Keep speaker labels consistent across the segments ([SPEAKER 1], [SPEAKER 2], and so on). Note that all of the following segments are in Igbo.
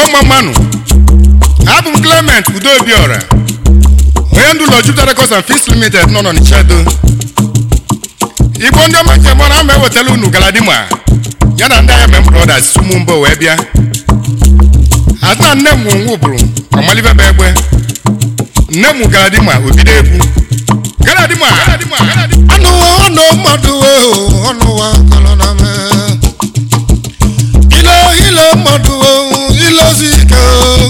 [SPEAKER 1] igbo mma mmanụ abụ m clement udobiora onye ndu ụlọ Jupiter Records and Films Limited nọ n'Ọnịcha do igbo ndị ọma njem na ama ewetala unu galadima ya na ndị agha mem brothers sumu mbọ wee bịa ata nne m nwu bụrụ ọmalibebe egbe nne m galadima obido egwu galadima
[SPEAKER 2] anụwa ọnụ mmadụ wee ọnụwa kọlọna me ile ile mmadụ wee ilezi ike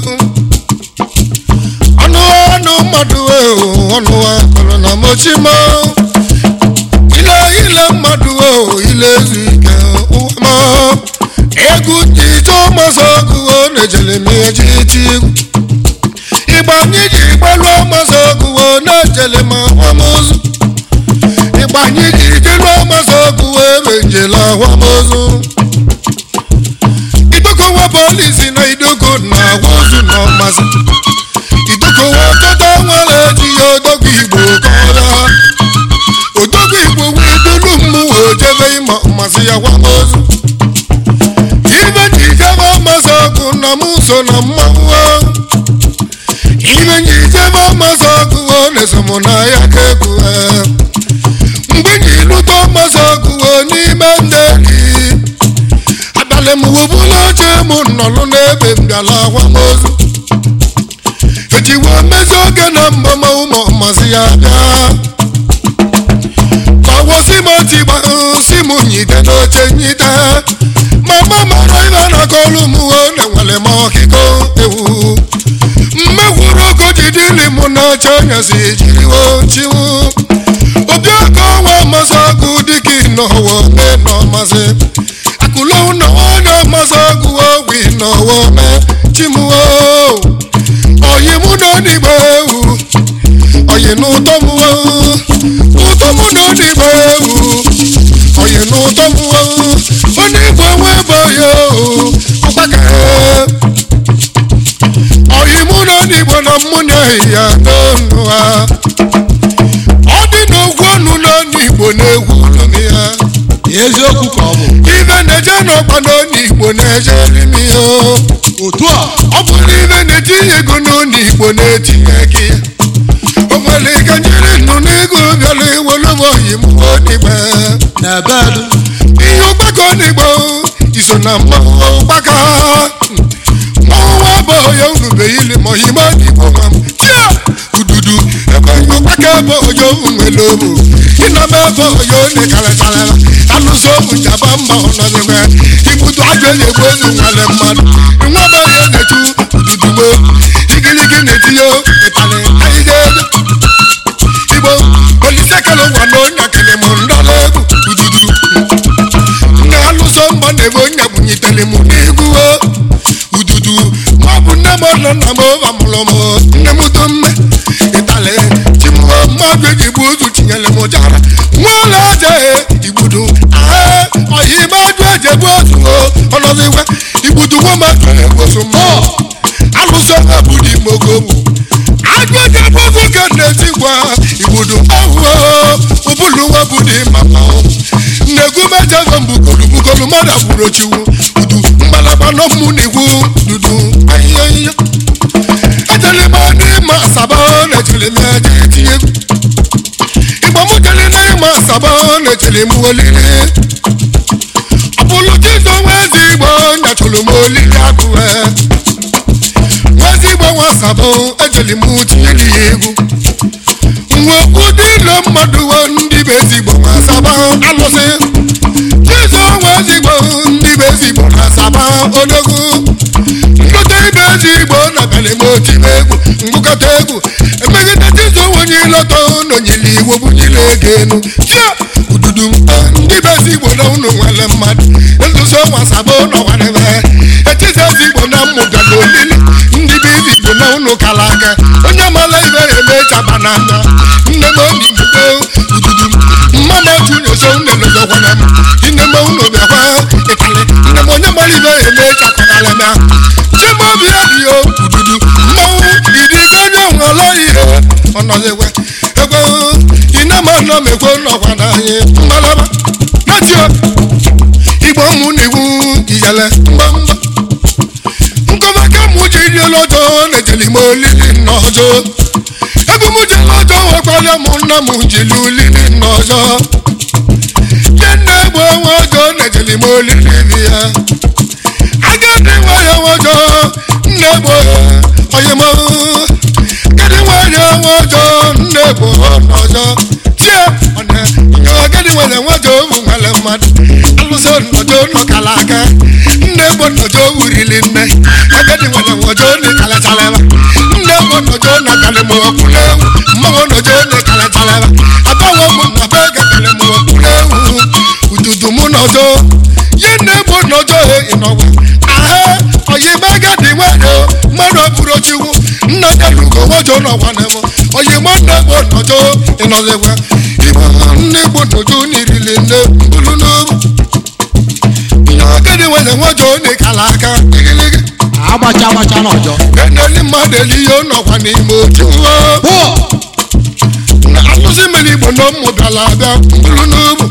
[SPEAKER 2] ọnụwa ọnụ mmadụ wee ọnụwa kọlọna mochima ile ile mmadụ wee ilezi ike ụwa ma egwu ito masọ ọgụwo na-ejele m eji iti egwu igba anyị ji gbaluo masọ ọgụwo na-ejele m akwamozu igba anyị ji jeluo masọ ọgụwo emenjela akwamozu idokowa polisi na idoko na agwaozu na ọmasị idokowa ọtọtọ nwere eji ya odogwu igbo kọrọ odogwu igbo wee dolu mmụọ ojebe ịma ọmasị ya kwamozu ibe ji jebe ọmasị ọgụ na mụ so na mmanwụ ibe ji jebe ọmasị ọgụ na-eso mụ na ya ka egwu mgbe ji lụta ọmasị ọgụ n'ime ndị gị abalị m webula oche mụ nọlụ n'ebe mbịala akwamozu ejiwe mezi oge na mbama ụmụ ọmasị ya bịa kọwọsi m otu igba si m nyite n'oche nyite mama mara ibe na kọlụ m na enwere m ọkịkọ ewu mmegwuru ogo jidili m n'oche nyesi jiriwo chiwu obi aka ọnwa masị ọgụ dịka ịnọwọ me n'ọmasị akụlụ na onye masị ọgụ ogwi n'ọwọ me chimuwo oyi mụ na n'igbo ewu oyi n'ụtọ m ụtọ mụ na n'igbo ewu oyi n'ụtọ m onye igbo nwe bụ ya ọgbaka oyi mụ na n'igbo na mmụ na ya n'ọnụ ha ọ dị n'ogwu ọnụ n'ọnụ igbo na-egwu ọnụ ya
[SPEAKER 3] eziokwu ka ọ bụ
[SPEAKER 2] ibe na-eje n'ọkpa n'ọnụ igbo na-eje n'ime ya
[SPEAKER 3] otu a
[SPEAKER 2] ọ bụrụ ibe na-etinye ego n'ọnụ igbo na-etinye gị o nwere ike nyere nnụ n'ego bịara iwere m oyi m odigbe
[SPEAKER 3] na ebe edu
[SPEAKER 2] ihe ọgbakọ n'igbo iso na mmanwụ ọgbakọ mmanwụ abụ ya unubeghịli ma oyime n'igbo nwa m tia ududu ebe ihe ọgbakọ ebe oyo nwere obu ịna m ebe oyo nekarịtarịra alụso obu jaba mba ọnọdụwe ibudu ajọ eji egbu ozu nwere mmadụ nwa bụ onye na-etu ududugbo igiligi na-etinye ịtalị ahịhịa ego igbo olise kele ụwa na onye kele m ndọla egwu ududu nne alụso mbọ na-ebe onye bunyitere m n'egwu o ududu ma ọ bụ nne m ọnọ nna m ụba mụrụ m nne m do mme ịtalị chimụọ mmadụ eji gbu ozu tinyere m jara nwaụlọ aja igbudu ee ọhịa ime ajụ eji egbu ozu o ọnọdụwe igbudu nwomadụ na-egboso mmụọ alụso ha bụ dị mogogbu ajụ eji egbu ozu ka na-eti gwa igbudu ahụo ụbụlụ nwa bụ dị mama nnegwu mejego mbugolu bugolu mmadụ agburu chiwu udu mgbalaba n'ọmụ n'igwu dudu ahịhịa ahịhịa ejele m n'ịma asaba na-ejele m eje etinye egwu igbo m jele n'ịma asaba na-ejele m olili ọbụlụ chizo nwezi igbo nyachụrụ m olili agụwe nwezi igbo nwa asaba ejele m tinyere ya egwu nwe ụdị ile mmadụ wo ndị be ezigbo nwa asaba alụsị chizo nwa ezigbo ndị be ezigbo na asaba odogwu nlọta ibe ezigbo na belimoti egwu ngụkọta egwu emegide chizo onye ilọta nọnyere iwu bunyere ego enu tia ududu ndị be ezigbo na unu nwere mmadụ nzuzo nwa asaba nọwarebe echizo ezigbo na mmụga na olili ndị be ezigbo na unu kala aka onye mara ibe ya emechaba n'anya nne m obi mgbe ududu mmadụ otu na-eso unelozokwana m nne m unu bịakwa ịtalị nne m onye mara ibe ya emechakọgara m ya chimaobi adịghị ududu mmanwụ idigo onye nwere ihe ọnọdụekwe ekwe ine m anọ m ekwe nọkwa n'anyị mgbalaba natio igbo mụ na iwu ijele mgbamgba nkọmaka ejeli m olili n'ọzọ ebe m jere ọjọ nwekwara m nna m jiri olili n'ọzọ nye nna egbe onwe ọjọ na-ejeli m olili bi ya agadi nwanyị ọjọ nna egbe onye m agadi nwanyị ọjọ nna egbe n'ọzọ tie ọna nye agadi nwanyị ọjọ bụ nwere mmadụ alụsị nnọjọ nọkala aka nne egbe nnọjọ wurili nne agadi nwanyị ọjọ na-ekalachalaba nne egbe nnọjọ na-akalị m ọkwụla ewu mmanwụ nnọjọ na-ekalachalaba abawo m na be gakalị m ọkwụla ewu ududu m nọjọ ye nne egbe nnọjọ ịnọgwa aha oyime agadi nwanyị mmadụ ọbụrụ chukwu nna jalugo nwajọ n'ọgwa na m oyime nne egbe nnọjọ ịnọzikwa ịgba nne egbe nnọjọ n'irili nne mbulu n'obu agadi nwanyị nwajọ n'ịkala aka igiligi
[SPEAKER 3] agbacha agbacha n'ọjọ
[SPEAKER 2] eneli mmadụ elihe nọkwa n'ime otu
[SPEAKER 3] pụọ
[SPEAKER 2] na alụsị mmiri igbo na ụmụ bịara abịa mbulu n'obu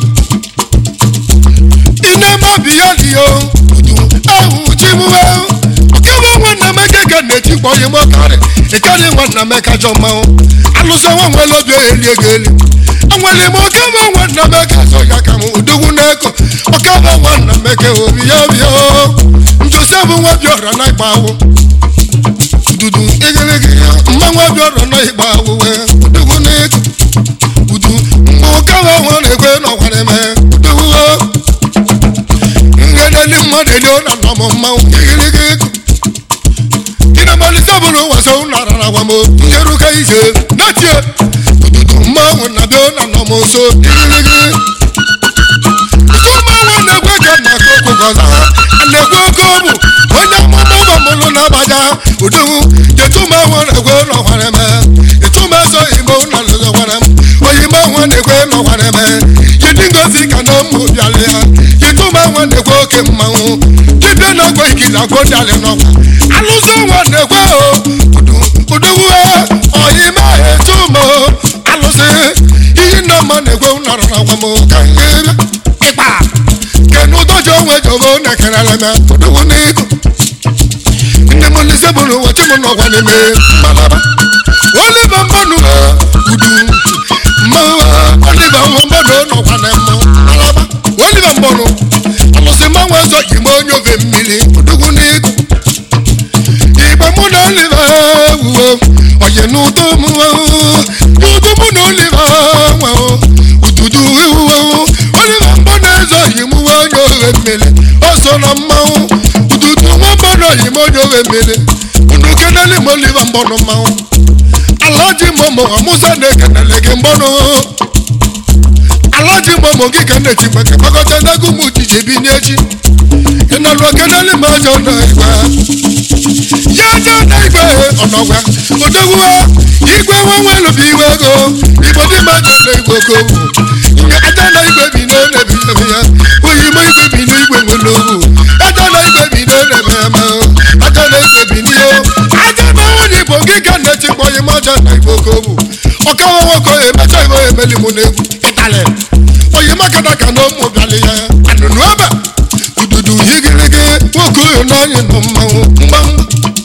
[SPEAKER 2] inemabi ya liyo udu ahụ chimuwe ọkebe nwanna m ekeke na-etikpọ yi mọkarị ịkarị nwanna m ekajọ mmanwụ alụsị nwa nwere obi eli ego eli enwere m ọkebe nwanna m eke azọ ya ka m udogwu na-eko ọkebe nwanna m eke obi ya bịa njosi bụ nwa bi ọra na ịgba awụ ududu igirigi ya mma nwa bi ọra na ịgba awụ wee udogwu na-eko udu mgbe ọkebe nwa na-ekwe n'ọkwara eme udogwu ngedeli mmadụ eli ọ na nọ m mmanwụ igirigi ego ịna-amalite bụrụ wasa ụnara na agwa m njeruka ije na-etie ududu mmanwụ na bịa na nọ m nso igirigi ụsụ mmanwụ na-ekwe ka na aka okwu gọza a na-ekwe oke ọbụ onye amụma ụgbọ mụlụ na-abaja uduhu jetu mmanwụ na-ekwe n'ọkwara eme etu m eso igbo na lụzọkwara m oyi mmanwụ na-ekwe n'ọkwara eme yidi ngozi ka na ụmụ bịala ya yitu mmanwụ na-ekwe oke mmanwụ dibịa na-agwa ikizi agwọ dịalị n'ọkwa alụsị nwa na-ekwe o uduwu oyi ma etu m alụsị iyi nna mma na-ekwe nọrọ na gwa m ka nke ịkpa kenu ụdọji onwe jobo na-ekerele m uduwu n'iko ndị m lise bụrụ ụbọchị m nọgwa n'ime mmalaba oliva mmanụ udu mmanụ oliva nwa mmanụ nọkwa na mmụ mmalaba oliva mmanụ alụsị mmanwụ ọzọ igbe onye ofe mmiri udugwu n'iko igbe mụ na oliva wuo oye n'ụtọ m udu mụ na oliva nwa ududu wuo oliva mbọ na-ezo yi mụ onye ofe mmiri o so na mmanwụ ududu nwa mmanụ oyi m onye ofe mmiri unu keneli m oliva mbọnụ mmanwụ alaji momo amusa na-ekenele gị mbọnụ alaji momo gị ka na-eti maka gbakọta ndagụ m jiji bi n'echi ị nọrọ keneli m ọjọọ na igwe ya aja na igwe ọnọgwa odogwuwa igwe nwenwelubi iwe ego igbo dị ma aja na igwe okowu nye aja na igwe bi na enebi ebe ya oyi m igwe bi na igwe nwere owu aja na igwe bi na enebe ya ma aja na igwe bi n'ihe aja na nwunye igbo gị ka na-echekwa oyi m aja na igwe okowu ọkawa nwoke emecha igbo emeli m n'egwu ịtalị oyi makada ka na ụmụ bịalị ya anụnụ ebe ududu higirigi nwoke oyo n'anyị nọ mmanwụ mgbamgba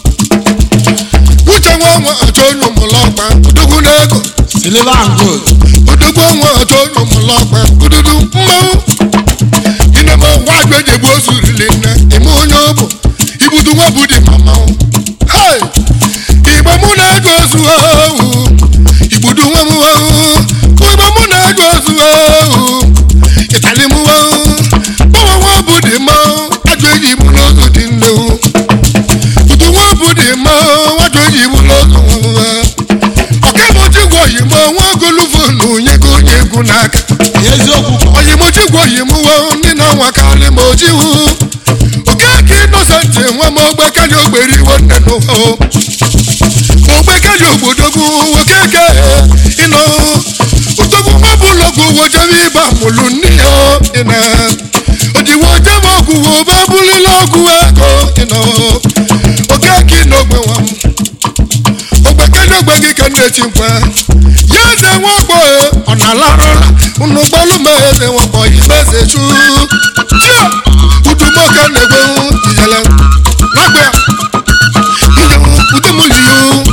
[SPEAKER 2] uche nwa nwa achọ onye ụmụlọkpa udugwu n'ego
[SPEAKER 3] silver and gold
[SPEAKER 2] udugwu nwa achọ onye ụmụlọkpa ududu mmanwụ inema nwa agba eji egbu ozu rili nne ime onye ọbụ ibudu nwa bụ dị ma mmanwụ hei igbe mụ na-ego ozu ahụ igbudu nwa m ahụ igbe mụ na-ego ozu ahụ ịtali m ahụ gbanwe nwa bụ dị mmanwụ ajọ eji mụ n'ozu dị nnewu udu nwa bụ dị mmanwụ ajọ eji mụ n'ozu nwa ọkamochigwe oyimo nwa golufonu nyego onye egwu n'aka
[SPEAKER 3] eziokwu ka ọ
[SPEAKER 2] oyimochigwe oyimo ndị na-anwa karị ma ojiwu okeke inosenti nwa m ogbekali ogbere iwe nne n'ụwa ogbekali ogbodogwu okeke ịnọ odogwu nwa bụ ụlọgwụ wojebe ịba mụlụ nne ya ịna odiwo jebe ọgwụ wo ba bulila ọgwụ ego ịnọ okeke n'ogbe nwa m ogbekele ogbe gị ka na-eti mkpa ya eze nwakpo ọ na-alarụla unu gbalụ ma eze nwakpo imeze chu chia udumoke na-egwe ijele nakpe ya ijewu udumuliyo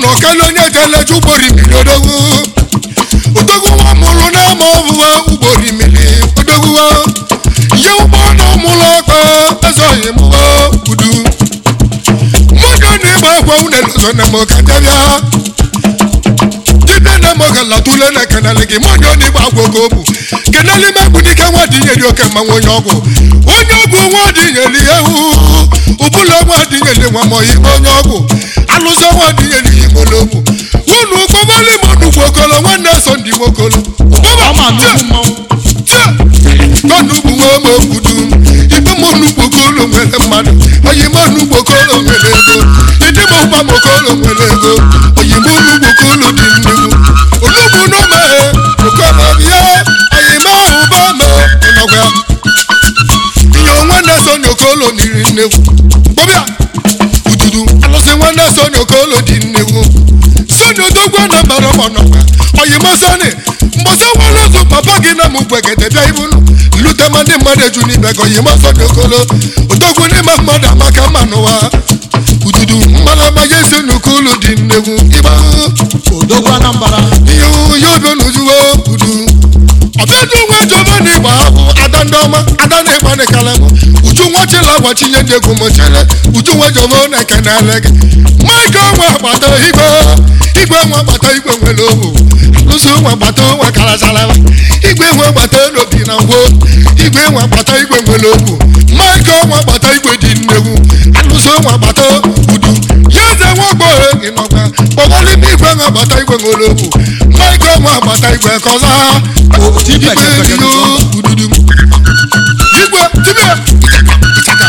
[SPEAKER 2] ọkala onye jeleje ugboro imiri odogwu odogwu nwa mụrụ n'ama ọbụwa ugboro imiri odogwu ihe ụgbọ na ụmụlọ ọkpa ezoghị mụwa udu mmadụ na-egbe akwa unelụzọ na mọ ka bịa dibịa na mọ ga latule na kenali gị mmadụ na-egbe agwa oge obu kenali megbu dike nwa dinyeri oke mmanwụ onye ọgwụ onye ọgwụ nwa dinyeri ewu ụbụla nwa dinyeri nwa mọ ihe onye ọgwụ alụsọ nwa dinyeri ihe mologwu unu gbọbali m nnukwu okolo nwanne so ndị nwokolo
[SPEAKER 3] ọma nnukwu mmanwụ
[SPEAKER 2] tọnugbu nwa ma okwudu ibe m onugbu okolo nwere mmadụ oyi m onugbu okolo nwere ego ịdị m ụgba m okolo nwere ego oyi m onugbu okolo dị nnukwu onugbu n'ome okolo bịa oyi m ahụ ba ma ọnọgwa ihe nwanne so n'okolo niri nnekwu gbọbịa ududu alụsị nwanne so n'okolo dị nnekwu soni odogwu na mbara ọnọgwa oyi m soni mbọsị nwere ozu papa gị na mụ gbegede bịa ibu lute ma ndị mmadụ eju n'ibe gị oyi m soni okolo odogwu n'ime mmadụ amaka mma n'ụwa ududu mmalama ya esi n'okolo dị nnekwu ịgba
[SPEAKER 3] odogwu anambra
[SPEAKER 2] ihe ya obi n'ujuwo udu ọbịadụ nwa jọba na ịgba ahụ ada ndị ọma ada na ịgba n'ekele m uju nwa chila gwa chinye ndị egwu m chere uju nwa jọba na ekenele gị maịka nwa agbata igwe igwe nwa agbata igwe nwere ohu alụsị nwa agbata nwa karacharala igwe nwa agbata n'obi na ngwo igwe nwa agbata igwe nwere ohu maịka nwa agbata igwe dị nnegwu alụsị nwa agbata udu ya eze nwa gbọghọ ịnọkwa kpọgọlị m igwe nwa agbata igwe nwere ohu maịka nwa agbata igwe kọza
[SPEAKER 3] dibịa
[SPEAKER 2] igwe
[SPEAKER 3] ga-efega
[SPEAKER 2] dị
[SPEAKER 3] n'ụzọ.
[SPEAKER 2] ududu igwe dibịa ịchaka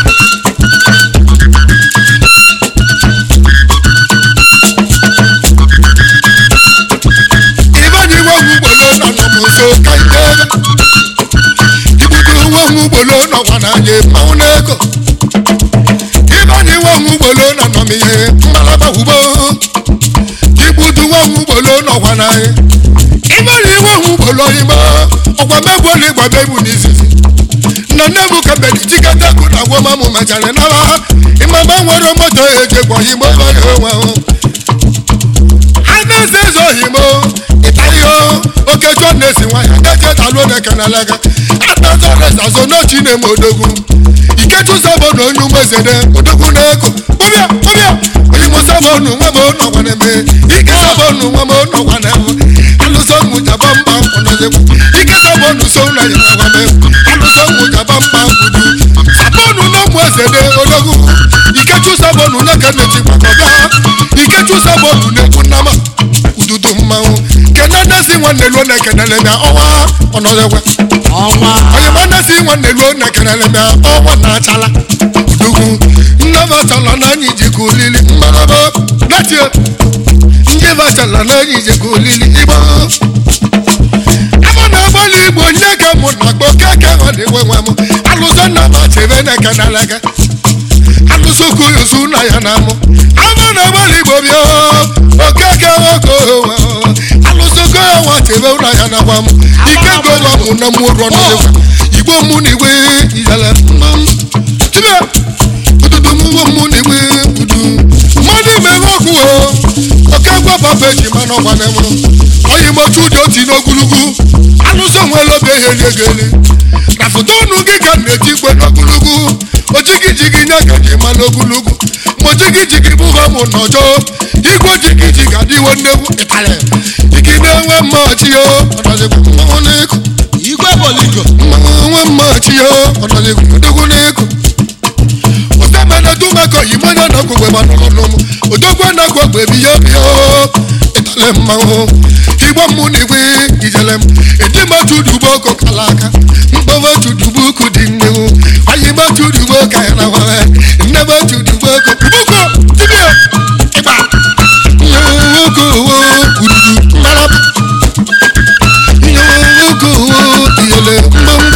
[SPEAKER 2] ibanye iwe wu ugbolo nọ nọ m nso ka ide ibudo uwe wu ugbolo nọkwa n'anya mmanwụ n'ego ibanye iwe wu ugbolo nọ nọ m ihe mmalaba wubo ibudo uwe wu ugbolo nọkwa n'anya ibanye iwe wu ugbolo ime ọkwa megbuola ịgba mebu n'izizi na nne m ka mbedi jikọta ekwu na agwa mamụ mechara naba ịmama nwere moto ejekwa igbo bara onwe ahụ anaeze eze ohimo ịta ihe oke chọ na-esi nwanyị na-eje daluo na ekenelega atazọresa so n'ochi na-eme odogwu ikechu sabo na onye umezede odogwu na-eko kpụbịa kpụbịa onye mụsabonu nwa m nọkwa na-eme ike sabonu nwa m nọkwa na-eme alụsọ mụ jaba mba ọnọdekwu ike sabonu so na ya nwa m alụsọ mụ jaba mba kwudu sabonu na ụmụ ezede odogwu ikechu sabonu nye ka na-eji gbakọbịa ikechu sabonu na-ekwu nnama ududu mmanwụ kenenesi nwanne luo na ekenele bịa ọnwa ọnọdekwe
[SPEAKER 3] ọnwa
[SPEAKER 2] onye manesi nwanne luo na ekenele bịa ọnwa na-achala udugwu nnabachala na anyị jikọ olili mmaraba datie ndị bachala na anyị jikọ olili igbo ama na-agbalị igbo nye ka mụ na akpọ keke ọ na-enwe nwe m alụsọ nna m achebe na ekenele gị alụsọ koyosu na ya na mụ ama na-agbalị igbo bịa okeke nwoke onwe alụsọ koyo nwa chebe na ya na gwa m ike gowa mụ na mụ rọ n'ụwa igbo mụ na igwe ijele mmam tibe ududu mụ wo mụ na igwe udu mmadụ ime nwoke o oke gwa papa eji mana ọgwa na mụrụ oyi motu ụjọ oti n'ogologo alụsọ nwere obe ihe eliegeli na foto ọnụ gị ka m na-eti igwe n'ogologo ojigijigi nye ka ji ma n'ogologo ma ojigijigi bụ ha mụ n'ọjọ igwe ojigiji ga-adịwo nnegwu ịtarị ike na-enwe mma ọchị o ọnọdịkwa mmanwụ n'ịkụ
[SPEAKER 3] igwe boligo
[SPEAKER 2] mmanwụ nwe mma ọchị o ọnọdịkwa odogwu n'ịkụ osemene dumeko yimanya na kwegbe manụlụnụm odogwu na kwegbe biyo biyo ịtale mmanwụ igbo mmụ na igwe ijele m edimachudugboko kala aka mkpọmachudugboko dị nnewu ayimachudugboko ya na wawe nnemachudugboko buko dibia ịgba nwoke owo ududu mmaraba nwoke owo iyele mgbọmgbọ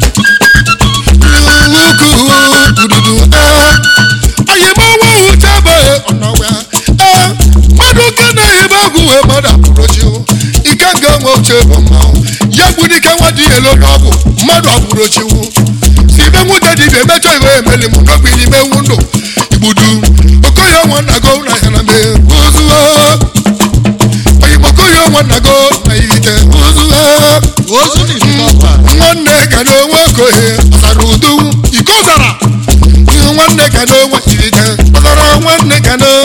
[SPEAKER 2] nwoke owo ududu ee ayịmọnwa uchebe ọnọwa ee mmadụ nke na-ehibe ọgwụ wee mmadụ apụrụchi ike nga nwe uche bụ mmanwụ ya gburu ike nwa dị elu n'ọgwụ mmadụ apụrụchiwu si ibe nwute dibịa emechọ iwe emeli m n'ogbe n'ime ewu ndụ igbudu okoye nwa na go na ya na mee ozuo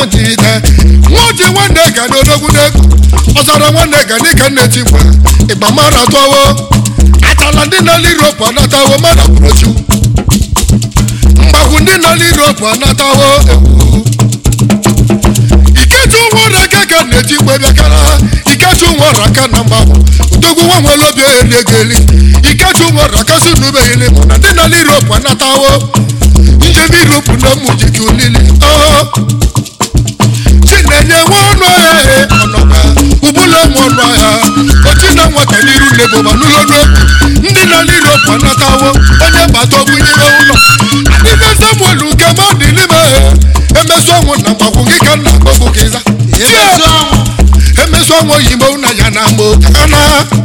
[SPEAKER 2] ntịte nwoji nwanne ga na odogwu n'ego ọzara nwanne ga dịka nne tikwa ịgba mara tọwo atala ndị nọ n'Europe anatawo mmadụ bụrochu mgbagwu ndị nọ n'Europe anatawo ewu iketu nwere aka ka na-eji mgbe bịakara iketu nwere aka na mgbagwu odogwu nwa nwere obi elegeli iketu nwere aka si n'ubeghili mụ na ndị nọ n'Europe anatawo njem Europe na mụjiki olili chinenye nwa ọnụ ahịa ọnọga ụbụla nwe ọnụ ahịa ochi na nwata n'iru lebụba n'ụlọ n'okwu ndị nọ n'Europe anatawo onye bata ọbụnyere ụlọ adịbe samuel nke mmadụ n'ime emesu ọnwụ na mgbagwu gị ka nna akpọgbu gị za
[SPEAKER 3] emezu ọnwụ
[SPEAKER 2] emesu ọnwụ oyibo na ya na mgbo kana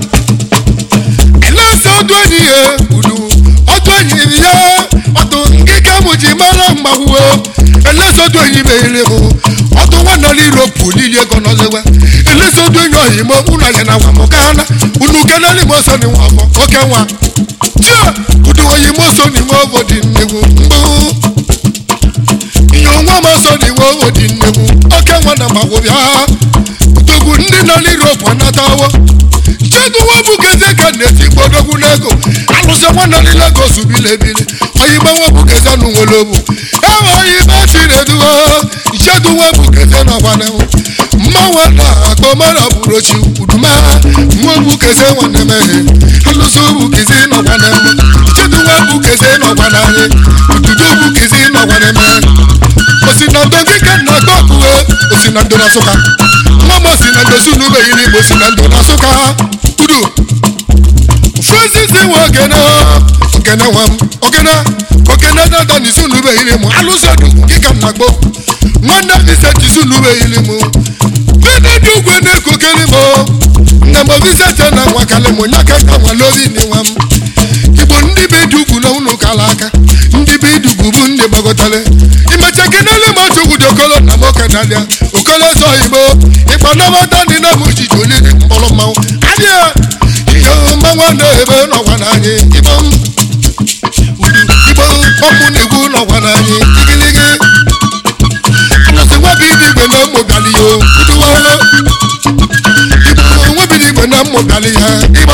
[SPEAKER 2] elesa ọdụ enyi ya udu ọdụ enyi ya ọdụ ngịga mụ ji mara mgbagwu elesa ọdụ enyi m ere mụ ọdụ nwanne n'Europe olili ego nọzewe elesa ọdụ enyi oyimo ụlọ ya na nwa m kana unu keneli m ọsọ n'inwe afọ oke nwa tia udu oyimo so n'inwe ọbọ dị nnegwu mgbụ ihe onwe m ọsọ n'inwe ọbọ dị nnegwu oke nwa na mgbagwu bịa togwu ndị nọ n'Europe anatawo cheduwa bụ geze ka na-eti gbodogwu n'ego alụsị nwanne ndị Lagos bilebili oyibo nwa bụ geze nụ nwere obu ewe oyibo chineduwo cheduwa bụ geze na ọgwanewu mmanwa na akpọ mara bụrụ ochi uduma nwa bụ geze nwanne meghe alụsị bụ geze na ọgwanewu cheduwa bụ geze na ọgwananye ududo bụ geze na ọgwaneme osi na ndo ndị ka nna agba ọkụwe osi na ndo na Nsụka nwa m osi na ndo si n'ụlọ iri igbo si na ndo na Nsụka udu francis nwe ogene ogene nwa m ogene ogene dada n'isi n'ụlọ iri mụ alụsị ọdụ gị ka nna gbo nwanne m ise tisi n'ụlọ iri mụ bene dị ugwe na-ekokere m nne m visete na nwa kalị mụ nya ka ka nwa lori ni nwa m igbo ndị be dị ugwu na ụlọ kala aka ndị be dị ugwu bụ ndị gbagọtara imecha kenele m otu ugwu dị okolo na m okenalịa okolo so igbo ịgba nabata ndị na m ojiji olili mkpọrọ mmanwụ adịa ihe mmanwụ na-ebe n'ọgwa n'anyị igbo m udu igbo ọmụ na-egwu n'ọgwa n'anyị igiligi alụsị nwabi dị igwe na mmụ bịalị ya uduwalo igbo nwebi dị igwe na mmụ bịalị ya igbo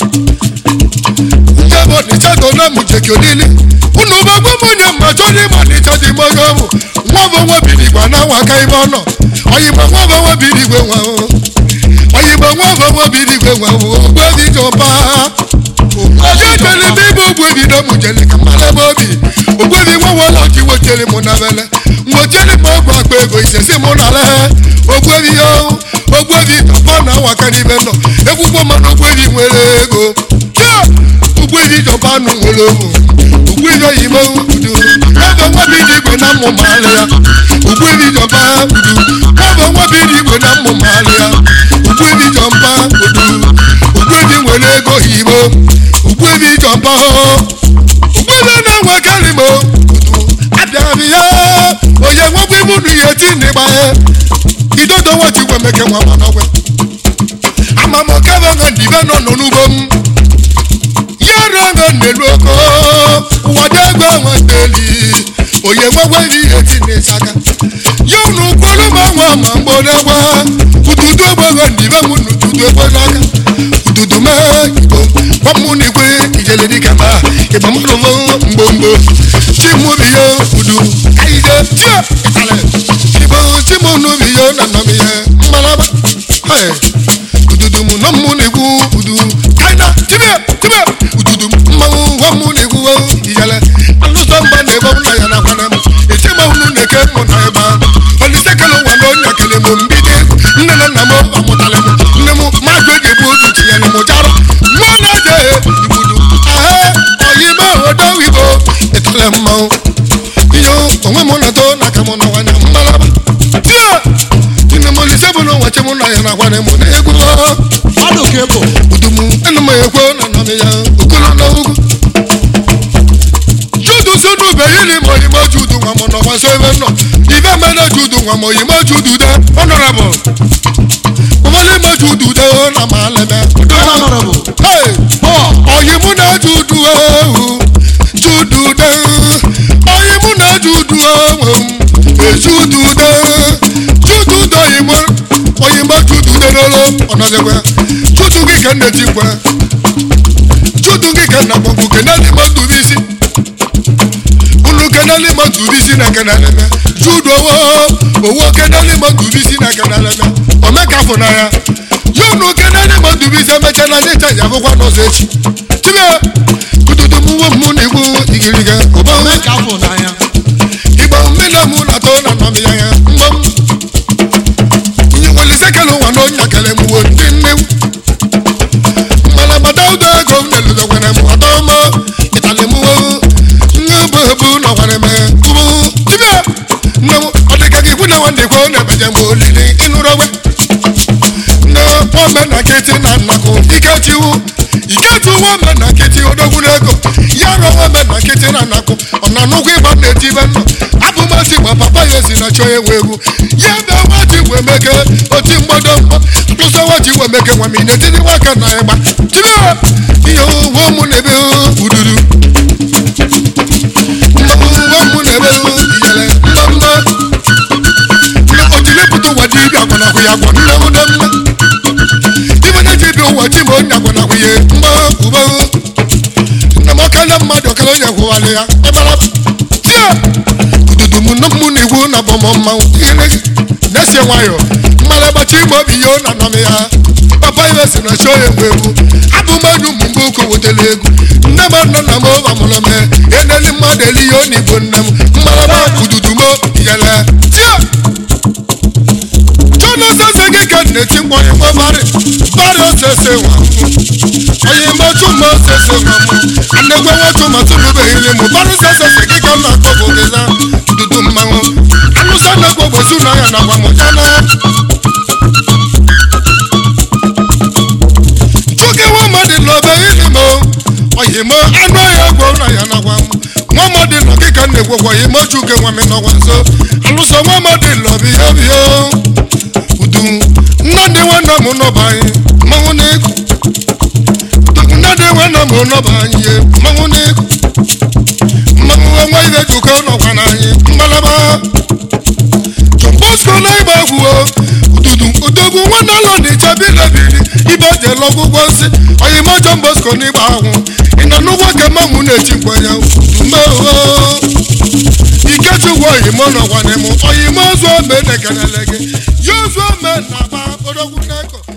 [SPEAKER 2] njẹ́ bọ̀ ní sẹ́tọ̀ náà mú jẹ́kì onílé. Unu bá gbọ́ mọ̀ yẹn mà tó ní mà ní sẹ́tì mọ́ yọ̀ mù. Wọ́n bọ̀ wọ́n bìrì gbà náà wà ká ibọ̀ náà. Ọ̀yìnbó wọ́n bọ̀ wọ́n bìrì gbé wọn o. Ọ̀yìnbó wọ́n bọ̀ wọ́n bìrì gbé wọn o. Ògbé mi jọ bá. Ọjọ́ ìjọba bí mo gbé mi náà mú jẹ́lẹ̀ kà má lẹ́ bọ́ bì. Ògbé mi wọ́n wọ́n lọ kí wọ́n jẹ́lẹ̀ mú náà bẹ́lẹ̀. Mo jẹ́lẹ̀ mọ́ gbà pé kò ìṣẹ̀sí mú náà lẹ́. Ògbé mi yọ ògbé mi tọ́pọ̀ náà wà ká níbẹ̀ náà. Egungun mọ́ náà ògbé mi nwere ego. Yeah! ugbo ibi jọba nụ nwere ohu ugbo ibi oyibo udu ebe nwa bi dị igwe na mmụ maala ya ugbo ibi jọba udu ebe nwa bi dị igwe na mmụ maala ya ugbo ibi jọba udu ugbo ibi nwere ego oyibo ugbo ibi jọba ugbo ibi na-enwe karịmo udu abịara m ya onye nwekwa ibu nu ihe ti n'ịgba ya idodo nwachi gwe meke nwa manọgwe amamokebe nga ndibe nọ nọ n'ugbo m yọrọ nga n'elu oko ụwọdụ ego nweteli onye nwekwa ihe ti n'ịsaka yọnu kwolu ma nwa ma mgbodegwa ududu egbego ndibe m n'ududu egbe n'aka ududu me igbo kwamụ n'igwe ijele dịka ma ịgba mmadụ m mgbomgbo chimubiyo udu kaide tie ịtale igbo chimunubiyo na nọmihe mmalaba Hey. ududu mu nọ mụ na-egwu udu kaina tibia tibia ududu mmanwụ nwa mụ na-egwu ijele alụsọ mba na-ebe m na ya na kwana m eti ma unu na-eke mụ na ebe a olise kele ụwa na onye kele m mbido egwu nne na nna m amụtala m nne m mmadụ eji ebu ozu tinyere m jarụ mmụọ na-eje igbudu ahe oyibo odo igbo etele mmanwụ iyo onwe m na to na aka m na nwanya mmalaba tia nne m olise bụ na ụwachi m na ya na kwana m na-egwu
[SPEAKER 3] mmadụ ka ebo
[SPEAKER 2] udumu ẹnu mọ ekwe na nọmi ya okolo na ugwu. judu sunu bẹyì ni mo yìí mọ judu wọn mọ nọ wọn so ebe nọ ife mẹlẹ judu wọn mọ yìí mọ judu dẹ honorable kòmọlì mọ judu dẹ ó na ma lẹmẹ.
[SPEAKER 3] honorable
[SPEAKER 2] Hey!
[SPEAKER 3] paul
[SPEAKER 2] ọ̀yìnmú náà judu ewu judu dẹ ọ̀yìnmú náà judu ewu èjudu dẹ nọzikwa chutu gị ka nne tikwa chutu gị ka nna gbọgbụ keneli mmadụ bụ isi unu keneli mmadụ bụ isi na keneleme judo owo owo keneli mmadụ bụ isi na keneleme omekafụ na ya ya unu keneli mmadụ bụ isi emechala ndị chaji akwụkwọ n'ụzọ echi tibe kududu m uwe m na igbu igiriga ụba
[SPEAKER 3] Ome ka afọ n'anya.
[SPEAKER 2] igbo mmiri mụ na atọ na nnọmi ya ya mgbam nyewelisekele ụwa na onye akele m wo ndị nnewu mmalabada ụdọ ego m nelụdọkwara m ọdọma ịtali m wo nye bụ ebu na ọkwara m tụbụ dibịa nne m ọ dịka gị kwune nwanne kwo na-ebeje m olili ịnụrụ ogbe nne ome na nkịtị na nnakụ ikechiwu ikechi uwe ome na nkịtị odogwu n'ego ya rọ ome na nkịtị na nnakụ ọ na nnukwu ịgba na-eti ibe nnọ abụmasị gba papa ya si na chọọ ewu egwu ya bịa wachi wee meke oti mgbado mgbọ tụsọ wachi wee meke nwa m ị na-etiri nwaka na ịgba tibe ihe uwe ụmụ na-ebe uduru uwe ụmụ na-ebe iyere mmemme ojilepụta ụwa dị ibi agwanahụ ya agwa nne m na mma ibe na ji bi ụwa chi ma onye agwanahụ ya mgba ube nna m ọka na mmadụ ọkara onye gwụwalị ya ịmara tie ududu m nne m na igwu na bọmọ mmanwụ ihe na-esi nwayọ mmalị gbachi ime obi ya ọ na anọm ya papa ibe si na chọọ ya egwu egwu abụ mmadụ ụmụ mgbe ụkwụ wetara egwu nne m nọ na m ọba mụrụ m eneli mmadụ eli ya ọ na igbo nne m mmalaba ududu m yele tie chọnọsọsọ gị ka na-eti mkpọ ịkpọ barị barị osese nwa onye mmetụ ma osese nwa m anegwe nwetu ma tụlụbeghịrị m barị sesese gị ka m na-akpọ bụ gịza dudu mmanwụ anụsa na-ekpo gbosu na ya na gbamụjana chụgị nwa mmadụ n'obe ili m oyi m anụ ọhịa gwo na ya na gwa m nwa mmadụ nọ gị ka m na-egwekwa oyi m chụgị nwa m nọgwa nso alụsọ nwa mmadụ lọ biyo biyo udu nnadị nwanne m nọba anyị mmanwụ n'ego nnadị nwanne m nọba anyị ye mmanwụ n'ego mmanwụ ọnwa ibe jukọ nọkwa n'anyị mgbalaba jọmbosko na ịgba egwu ududu odogwu nwanne ụlọ na-eche bilebili ibe je lọgwụgwọ nsị oyimo jọmbosko na ịgba ahụ ị nọ n'ụgwọ ka mmanwụ na-echi mgbanya udumeho ikechukwu oyimo nọkwa n'ịmụ oyimo zụọ ome na-ekelele gị ya zụọ ome na aba odogwu n'eko